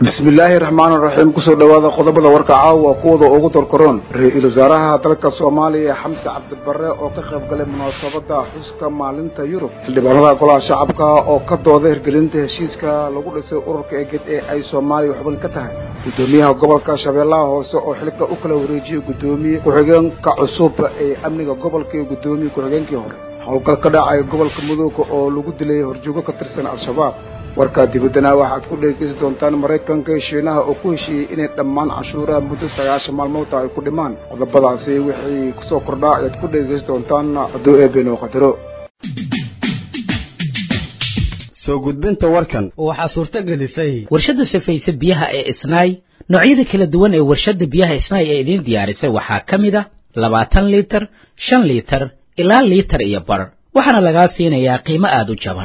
bismillaahi raxmaan raxiim kusoo dhawaada qodobada warka caawa kuwada ugu dorkaroon ra-iisul wasaaraha dalka soomaaliya xamse cabdibare oo ka qayb galay munaasabada xuska maalinta yurub xildhibaanada golaha shacabka oo ka dooda hirgelinta heshiiska lagu dhisay ururka eged ee ay soomaaliya xubin ka tahay gudoomiyaha gobolka shabeellaha hoose oo xilka u kala wareejiyey gudoomiye ku-xigeenka cusub ee amniga gobolka iyo gudoomiye ku-xigeenkii hore howlgal ka dhacay gobolka mudooga oo lagu dilay horjoogo ka tirsan al-shabaab warkaa dibaddana waxaad ku dhegeysan doontaan maraykanka iyo shiinaha oo ku heshiiyey inay dhammaan canshuuraha muddo sagaashan maalmoodta ay ku dhimaan qodobadaasi wixii kusoo kordhaa ayaad ku dhegeysan doontaan hadduu eebeenoo qadaro soo gudbinta warkan waxaa suurto gelisay warshadda safayse biyaha ee isnaay noocyada kala duwan ee warshadda biyaha isnaay ee idiin diyaarisay waxaa ka mid a labaatan liitar shan liitar ilaa liitar iyo bar waxaana lagaa siinayaa qiimo aada u jaban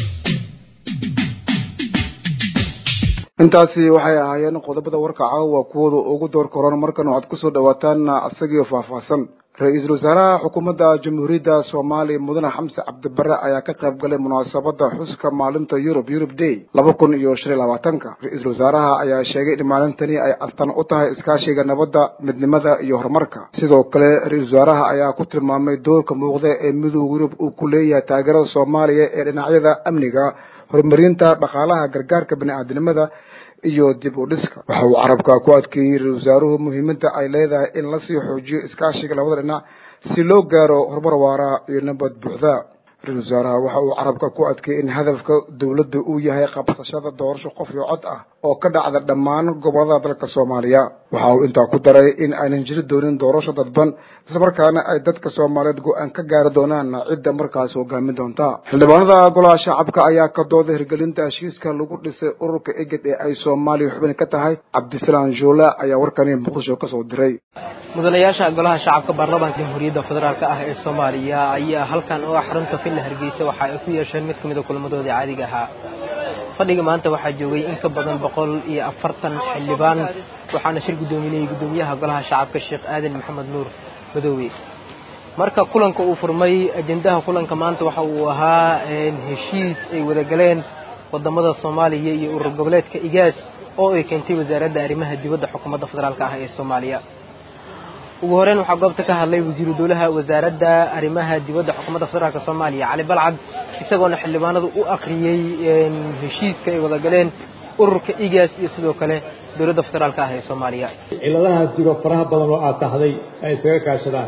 intaasi waxay ahaayeen qodobada warka caawa kuwooda ugu door koran markan waxaad kusoo dhawaataan isagiio faahfaahsan ra-iisul wasaaraha xukuumadda jamhuuriyadda soomaaliya mudane xamse cabdibare ayaa ka qayb galay munaasabada xuska maalinta yurub yurub day laba kun iyo shan iyo labaatanka ra-iisul wasaaraha ayaa sheegay in maalintani ay astaan u tahay iskaashiga nabadda midnimada iyo horumarka sidoo kale ra-iisul wasaaraha ayaa ku tilmaamay doorka muuqda ee midooda yurub uu ku leeyahay taageerada soomaaliya ee dhinacyada amniga horumarinta dhaqaalaha gargaarka bani-aadinimada iyo dib u dhiska waxa uu carabka ku adkeeyey ra-isul wasaaruhu muhiimadda ay leedahay in lasii xoojiyo iskaashiga labada dhinac si loo gaaro horumar waara iyo nabad buuxda ra-isul wasaaraha waxa uu carabka ku adkeeyey in hadafka dowladda uu yahay qabsashada doorasho qof iyo cod ah oo ka dhacda dhammaan gobolada dalka soomaaliya waxa uu intaa ku daray in aynan jiri doonin doorasho dadban islamarkaana ay dadka soomaaliyeed go-aan ka gaari doonaan cidda markaas hogaamin doonta xildhibaanada golaha shacabka ayaa ka dooda hirgelinta heshiiska lagu dhisay ururka eged ee ay soomaaliya xubin ka tahay cabdisalaan joole ayaa warkani muqdisho kasoo diray mudanayaasha golaha shacabka baarlamaanka jamhuuriyadda federaalk ah ee soomaaliya ayaa halkan oo ah xarunta villa hargeysa waxa ay ku yeesheen mid ka mid a kulamadoodii caadiga ahaa fadhiga maanta waxaa joogay in ka badan boqol iyo afartan xildhibaan waxaana shir guddoominayay guddoomiyaha golaha shacabka sheekh aadan maxamed nuur madoobe marka kulanka uu furmay ajendaha kulanka maanta waxa uu ahaa heshiis ay wadagaleen wadamada soomaaliya iyo urur goboleedka igaas oo ay keentay wasaaradda arrimaha dibadda xukuumadda federaalk ah ee soomaaliya ugu horeyn waxaa goobta ka hadlay wasiiru dowlaha wasaaradda arrimaha dibadda xukuumadda federaalk soomaaliya cali balcad isagoona xildhibaanadu u akhriyey heshiiska ay wadagaleen ururka igaas iyo sidoo kale dowladda federaalk ah ee soomaaliya ciladahaas jiro faraha badan oo aad taxday ay isaga kaashadaan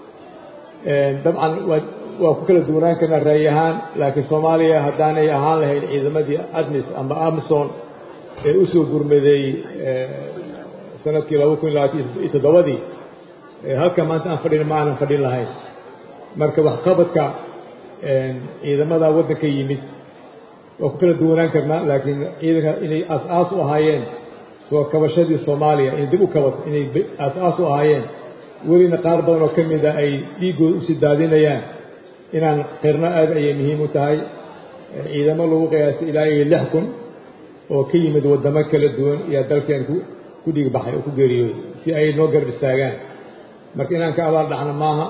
dabcan waa ku kala duwanaan karnaa ra'yi ahaan laakiin soomaaliya haddaanay ahaan lahayn ciidamadii admis ama amison ee u soo gurmaday sanadkii laba kun iyo labaatan iyo toddobadii halka maanta aan fadhina ma aanan fadhin lahayn marka waxqabadka ciidamada waddanka yimid waa ku kala duwanaan karnaa laakiin ciidanka inay aas-aas u ahaayeen soo kabashadii soomaaliya inay dib u kabato inay aas-aas u ahaayeen welina qaar badan oo ka mida ay dhiiggooda usii daadinayaan inaan qirno aad ayay muhiim u tahay ciidamo lagu qiyaasay ilaa iyo lix kun oo ka yimid waddamo kala duwan iyo dalkeen ku dhiig baxay oo ku geeriyooday si ay noo garab istaagaan marka inaan ka abaal dhacno maaha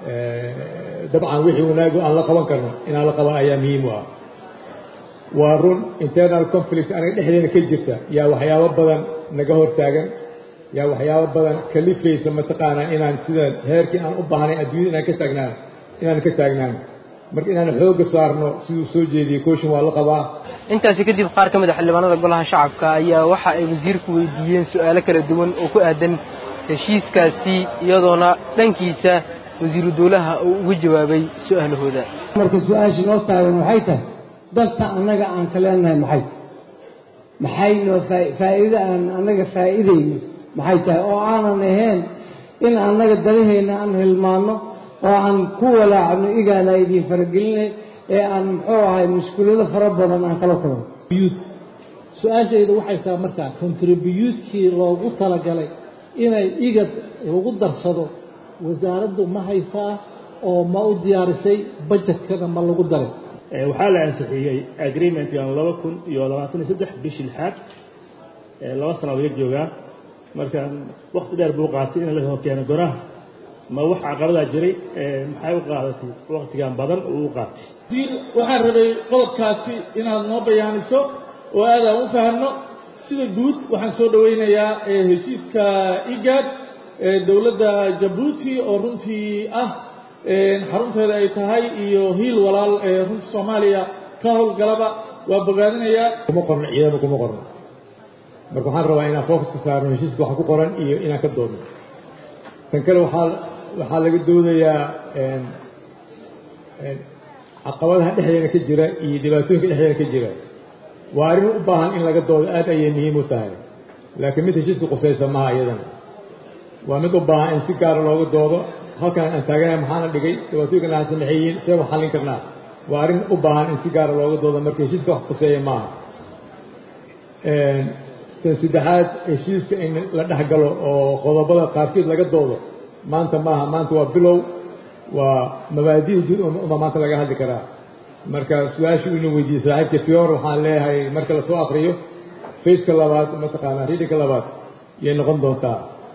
dabcan wixii wanaago aan la qaban karno inaan la qaban ayaa muhiim u ah waa run internal conflict anaga dhexdeena ka jirta yaa waxyaabo badan naga hortaagan yaa waxyaabo badan kalifaysa mataqaanaa inaan sida heerkii aan u baahnay adduunyada inaan ka taagnaan inaan ka taagnaan marka inaan xoogga saarno siduu soo jeediyey kooshin waa la qabaa intaasi kadib qaar ka mid a xildhibaanada golaha shacabka ayaa waxa ay wasiirku weydiiyeen su-aalo kala duwan oo ku aadan heshiiskaasi iyadoona dhankiisa wasiiru dowlaha uu uga jawaabay su-aalahooda marka su-aashii noo taagan waxay tahay dalka annaga aan ka leenahay maxay maxay noo faa'iido aan annaga faa'iidayno maxay tahay oo aanan ahayn in annaga dalaheenna aan hilmaanno oo aan ku walaacno igaana idiin faragelinay ee aan muxuu ahay mushkulado fara badan aan kala kulano su-aashayda waxay tahay markaa contribuyuutkii loogu talagalay inay igad lagu darsado wasaaraddu ma haysaa oo ma u diyaarisay bajetkana ma lagu daray waxaa la ansixiyey agreementkan laba kun iyo labaatan iyo saddex bishii lixaad laba sana laga joogaa marka wakti dheer buu qaatay in la keeno goraha ma wax caqabadaa jiray maxay u qaadatay waktigan badan uu u qaatay waxaan rabay qodobkaasi inaad noo bayaaniso oo aadaan u fahanno sida guud waxaan soo dhoweynayaa heshiiska igad dowladda jabuuti oo runtii ah xarunteeda ay tahay iyo hiil walaal runtii soomaaliya ka howlgalaba waa bogaadinayaa kuma qorno ciidamo kuma qorno marka waxaan rabaa inaan focuska saarno heshiiska waxa ku qoran iyo inaan ka doodno tan kale waxaa waxaa laga doodayaa caqabadaha dhexdeena ka jira iyo dhibaatooyinka dhexdeena ka jira waa arrin u baahan in laga doodo aad ayay muhiim u tahay laakiin mid heshiiska qusaysa maha iyadana waa mid u baahan in si gaara looga doodo halkan aan taaganahay maxaana dhigay dhibaatooyinkan aan sameexeeyin see wax xallin karnaa waa arrin u baahan in si gaara looga doodo marka heshiiska wax quseeya maaha tan saddexaad heshiiska in la dhex galo oo qodobada qaarkiid laga doodo maanta maaha maanta waa bilow waa mabaadi'da guud uma maanta laga hadli karaa marka su-aashu inuu weydiiyey saaxiibka fior waxaan leeyahay marka lasoo akriyo faceka labaad mataqaanaa readinka labaad yay noqon doontaa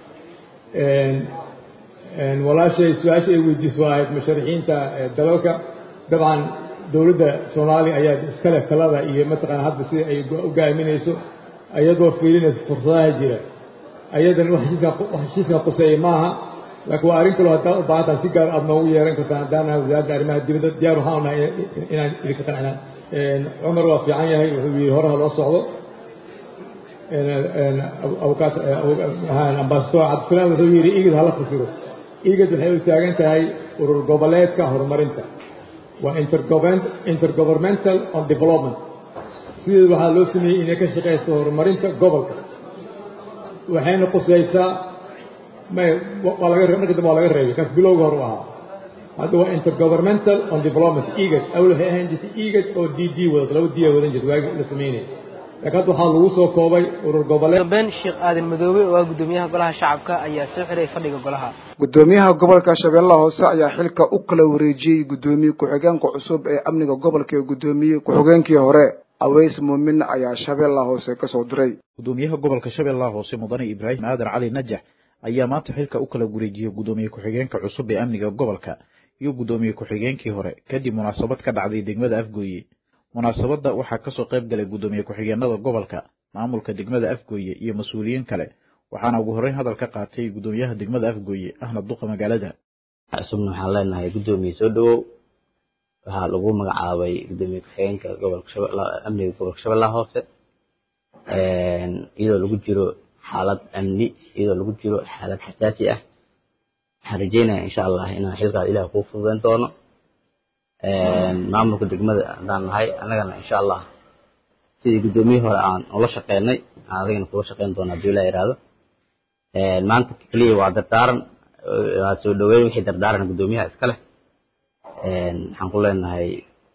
walaashay su-aasha ay weydiiso ahayd musharixiinta dalalka dabcan dowladda soomaaliya ayaa iskale talada iyo mataqaana hadda sida ay u gaaminayso ayadoo fiilinaysa fursadaha jira ayadan wax heshiiskan quseeya maaha laakiin waa arrin kaloo haddaad u baahantaha si gaar aad noogu yeeran kartaan haddaan nahay wasaaradda arrimaha dibadda diyaar waxaan nahay inaan idinka qancinaa cumar waa fiican yahay wuxuu yidhi horaha loo socdo ambasador cabdisalaam wuxuu yidhi igid hala fasiro igid waxay u taagan tahay urur goboleedka horumarinta waa intergovernmental on development sideed waxaa loo sameeyey inay ka shaqayso horumarinta gobolka waxayna qusaysaa may waa laga marka dambe waa laga reebay kaas bilowga hor u ahaa hadda waa intergovernmental on development egad awal waxay ahaan jirtay egad oo d d wadato laba d a wadan jirta waagi la sameynaya laakiin hadda waxaa lagu soo koobay urur goboleed dambeyn sheekh aadan madoobe oo ah gudoomiyaha golaha shacabka ayaa soo xiray fadhiga golaha gudoomiyaha gobolka shabeellaha hoose ayaa xilka u kala wareejiyey gudoomiye ku-xigeenka cusub ee amniga gobolka ee gudoomiye ku-xigeenkii hore aweys muumin ayaa shabeellaha hoose kasoo diray gudoomiyaha gobolka shabeellaha hoose mudane ibraahim aadan cali najax ayaa maanta xilka u kala wareejiyey gudoomiye ku-xigeenka cusub ee amniga gobolka iyo gudoomiye ku-xigeenkii hore kadib munaasabad ka dhacday degmada afgooye munaasabadda waxaa kasoo qayb galay gudoomiye ku-xigeenada gobolka maamulka degmada afgooye iyo mas-uuliyiin kale waxaana ugu horreyn hadal ka qaatay gudoomiyaha degmada afgooye ahna duqa magaalada cusubna waxaan leenahay gudoomiye soo dhawow waxaa lagu magacaabay gudoomiye ku-xigeenka gobolka amniga gobolka shabeellaha hoose iyadoo lagu jiro xaalad amni iyadoo lagu jiro xaalad xasaasi ah waxaan rajeynaya insha allah inaan xilkaas ilaah kuu fududeyn doono maamulka degmada haddaan nahay annagana insha allah sidii guddoomiyihii hore aan ula shaqeynay aan adigana kula shaqeyn doona haddii ilaa yidhaahdo maanta keliya waa dardaaran waa soo dhaweyn wixii dardaaran guddoomiyaha iska leh waxaan ku leenahay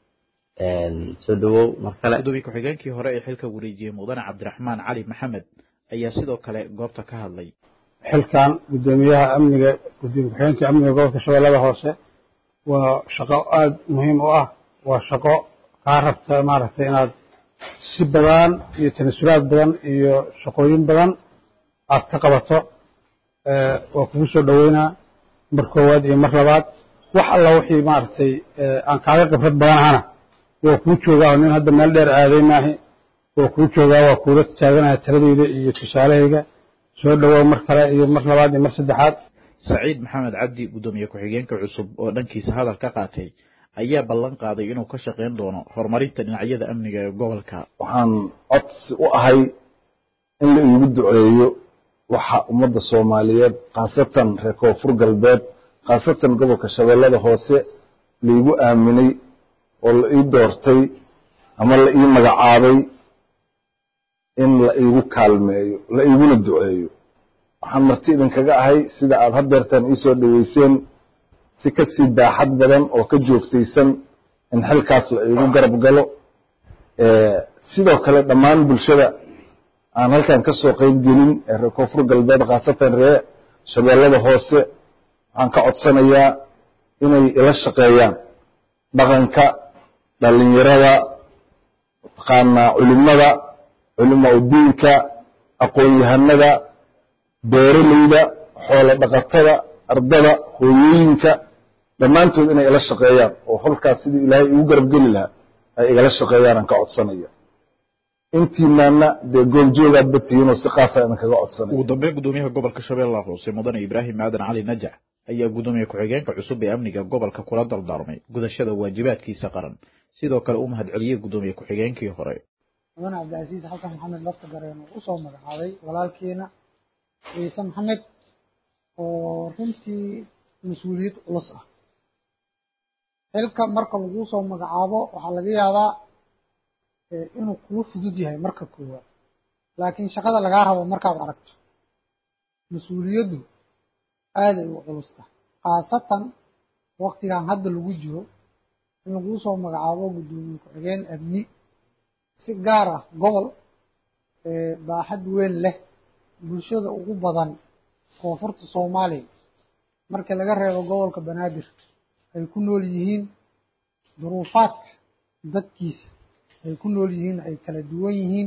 soo dhawow mar kale gudoomiye ku-xigeenkii hore ee xilka wareejiyey mudane cabdiraxmaan cali maxamed ayaa sidoo kale goobta ka hadlay xilkan gudoomiyaha amniga gudoomiye ku-xigeenka amniga gobolka shabeellada hoose waa shaqo aada muhiim u ah waa shaqo kaa rabta maaragtay inaad si badan iyo tanasulaad badan iyo shaqooyin badan aad ka qabato waa kugu soo dhoweynaa mar koowaad iyo mar labaad wax alla wixii maaragtay aan kaaga khibrad badanahana waa kuu joogaa nin hadda meel dheer aaday maahi waa kuu joogaa waa kuula taaganaya taladeyda iyo tusaalahayga soo dhowaa mar kale iyo mar labaad iyo mar saddexaad saciid maxamed cabdi gudoomiye ku-xigeenka cusub oo dhankiisa hadal ka qaatay ayaa ballan qaaday inuu ka shaqayn doono horumarinta dhinacyada amniga ee gobolka waxaan codsi u ahay in la iigu duceeyo waxa ummadda soomaaliyeed khaasatan reer koonfur galbeed khaasatan gobolka shabeellada hoose laigu aaminay oo la ii doortay ama la ii magacaabay in la iigu kaalmeeyo la iiguna duceeyo waxaan marti idinkaga ahay sida aad hadeertaan iisoo dhoweyseen si ka sii baaxad badan oo ka joogtaysan in xilkaas la iigu garab galo sidoo kale dhammaan bulshada aan halkan ka soo qeyb gelin ee reer koonfur galbeed khaasatan ree shabeellada hoose waxaan ka codsanayaa inay ila shaqeeyaan dhaqanka dhalinyarada mataqaanaa culimada culimaa udiinka aqoon-yahanada beeraleyda xoolo dhaqatada ardada hooyooyinka dhammaantood inay ila shaqeeyaan oo holkaas sidii ilaahay igu garab geli lahaa ay igala shaqeeyaan aan ka codsanaya intiinaana dee goobjoogaad batihiinoo si qaasa idinkaga codsanay ugu dambeyn gudoomiyaha gobolka shabeellaha hoose mudane ibraahim aadan cali najax ayaa gudoomiye ku-xigeenka cusub ee amniga gobolka kula dardaarmay gudashada waajibaadkiisa qaran sidoo kale u mahadceliyey gudoomiye ku-xigeenkii hore mudane cabdicasiis xasan maxamed lafta gareen oo usoo magacaabay walaalkeena ciise maxamed oo runtii mas-uuliyad culus ah xilka marka lagu soo magacaabo waxaa laga yaabaa inuu kugu fudud yahay marka koowaad laakiin shaqada lagaa rabo markaad aragto mas-uuliyaddu aaday u culusta khaasatan waktigan hadda lagu jiro in laguu soo magacaabo guddoomiye ku-xigeen amni si gaar ah gobol baaxad weyn leh bulshada ugu badan koonfurta soomaaliya markii laga reebo gobolka banaadir ay ku nool yihiin duruufaadka dadkiisa ay ku nool yihiin ay kala duwan yihiin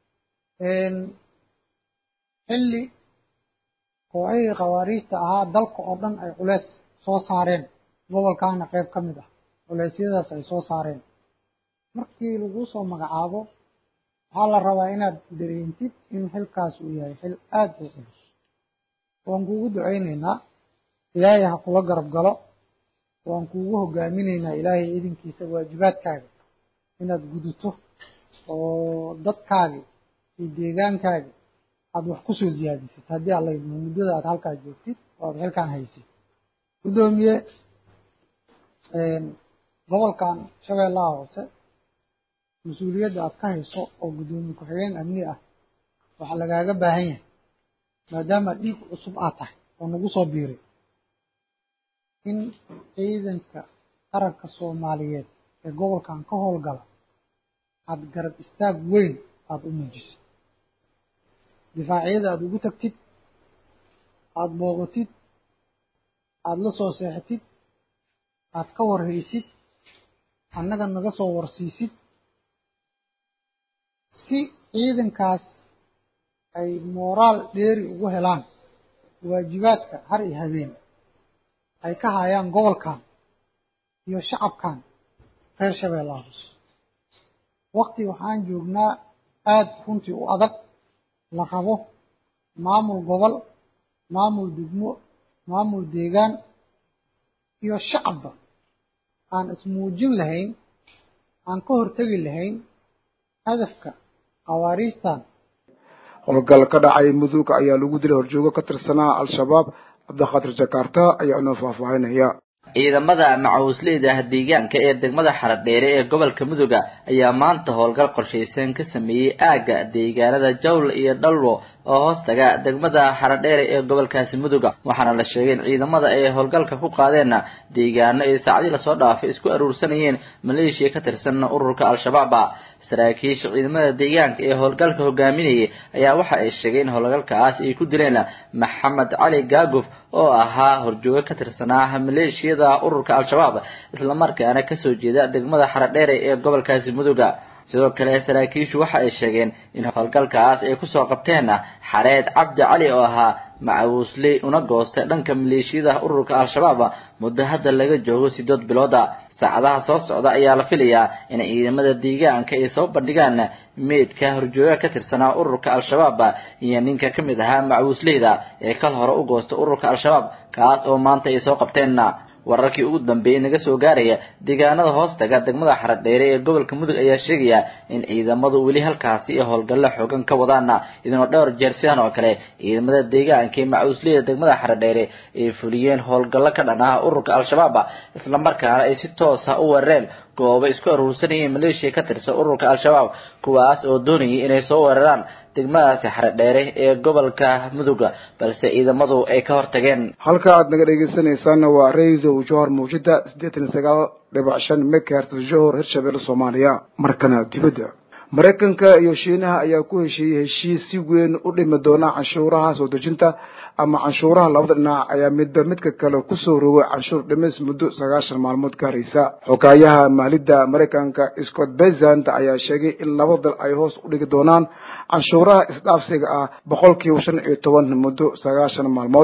xilli kooxihii khawaariijta ahaa dalka oo dhan ay culeys soo saareen gobolkaana qayb ka mid ah culeysyadaas ay soo saareen markii lagu soo magacaabo waxaa la rabaa inaad dareentid in xilkaas uu yahay xil aada u culus waan kuugu ducaynaynaa ilaahay ha kula garab galo waan kuugu hogaaminaynaa ilaahay idinkiisa waajibaadkaaga inaad gudato oo dadkaagi iyo deegaankaagi aada wax kusoo siyaadisid haddii alla idmo muddada aad halkaa joogtid oo aad xilkaan haysid guddoomiye gobolkan shabeellaha hoose mas-uuliyadda aad ka hayso oo guddoomiye ku-xigeen amni ah waxaa lagaaga baahan yahay maadaama dhiig cusub aad tahay oo nagu soo biiray in ciidanka qaranka soomaaliyeed ee gobolkan ka howlgala aada garab istaag weyn aada u muujisid difaacyada aada ugu tagtid aada booqatid aada la soo seexatid aada ka warhaysid annaga naga soo warsiisid si ciidankaas ay mooraal dheeri ugu helaan waajibaadka har iyo habeen ay ka hayaan gobolkan iyo shacabkan reer shabeellaha hoose wakti waxaan joognaa aada runtii u adag la rabo maamul gobol maamul degmo maamul deegaan iyo shacabba aan ismuujin lahayn aan ka hortegi lahayn hadafka khawaariijtan howlgal ka dhacay mudug ayaa lagu dilay horjoogo ka tirsanaa al-shabaab cabdikhadir jakarta ayaa inoo faahfaahinaya ciidamada macawisleyda deegaanka ee degmada xaradheere ee gobolka muduga ayaa maanta howlgal qorshaysan ka sameeyey aagga deegaanada jawl iyo dhalwo oo hoostaga degmada xaradheere ee gobolkaasi muduga waxaana la sheegay in ciidamada ay howlgalka ku qaadeen deegaano ay saacdii lasoo dhaafay isku aruursanayeen maleeshiya ka tirsan ururka al-shabaab saraakiisha ciidamada deegaanka ee howlgalka hogaaminayay ayaa waxa ay sheegeen in howlgalkaas ay ku dileen maxamed cali gaaguf oo ahaa horjoogo ka tirsanaa maleeshiyada ururka al-shabaab islamarkaana kasoo jeeda degmada xaradheere ee gobolkaasi muduga sidoo kale saraakiishu waxa ay sheegeen in howlgalkaas ay kusoo qabteen xareed cabdi cali oo ahaa macawisley una goostay dhanka maleeshiyada ururka al-shabaab muddo hadda laga joogo sidood bilooda saacadaha soo socda ayaa la filayaa in ciidamada deegaanka ay soo bandhigaan meydka horjooga ka tirsanaa ururka al-shabaab iyo ninka ka mid ahaa macawisleyda ee kal hore u goostay ururka al-shabaab kaas oo maanta ay soo qabteen wararkii ugu dambeeyey naga soo gaaraya deegaanada hoostaga degmada xaradheere ee gobolka mudug ayaa sheegaya in ciidamadu weli halkaasi iyo howlgallo xoogan ka wadaan idinoo dhowr jeer sidan oo kale ciidamada deegaanka ee macawisleyda degmada xaradheere ay fuliyeen howlgallo ka dhan ah ururka al-shabaab islamarkaana ay si toosa u weerareen goobo isku aruursanayeen maleeshiya ka tirsan ururka al-shabaab kuwaas oo doonayay inay soo weeraraan degmadaasi xaradheere ee gobolka muduga balse ciidamadu ay ka hortageen halka aad naga dhegeysanaysaana waa radio johor muujida siddeetan iyo sagaal dhibac shan megahertz johor hirshabelle soomaaliya markana dibadda maraykanka iyo shiinaha ayaa ku heshiiyey heshiis si weyn u dhimi doona canshuuraha soo dejinta ama canshuuraha labada dhinac ayaa midba midka kale kusoo rogay canshuur dhimis muddo sagaashan maalmood ka haraysa xogaayaha maalidda maraykanka scott bezant ayaa sheegay in laba dal ay hoos u dhigi doonaan canshuuraha isdhaafsiga ah boqolkiiba shan iyo toban muddo sagaashan maalmood ah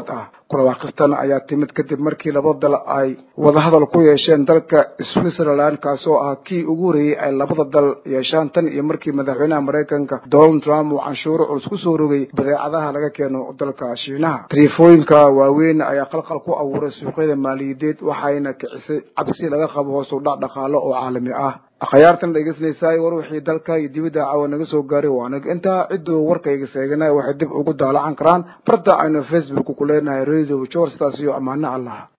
kulawaaqistan ayaa timid kadib markii laba dal ay wadahadal ku yeesheen dalka switzerland kaasoo ah kii ugu horeeyey ay labada dal yeeshaan tan iyo markii madaxweynaha maraykanka donald trump uu canshuuro culus kusoo rogay badeecadaha laga keeno dalka shiinaha tariifooyinka waaweyn ayaa qalqal ku abuuray suuqyada maaliyadeed waxayna kicisay cabsi laga qabo hoos u dhac dhaqaalo oo caalami ah akhyaartan dhegeysanaysaay war wixii dalka iyo dibadda caawa naga soo gaaray waa nag intaa cidduu warkayga seeganay waxay dib ugu daalacan karaan barta aynu facebook ku leenahay radio george taas iyo ammaano allah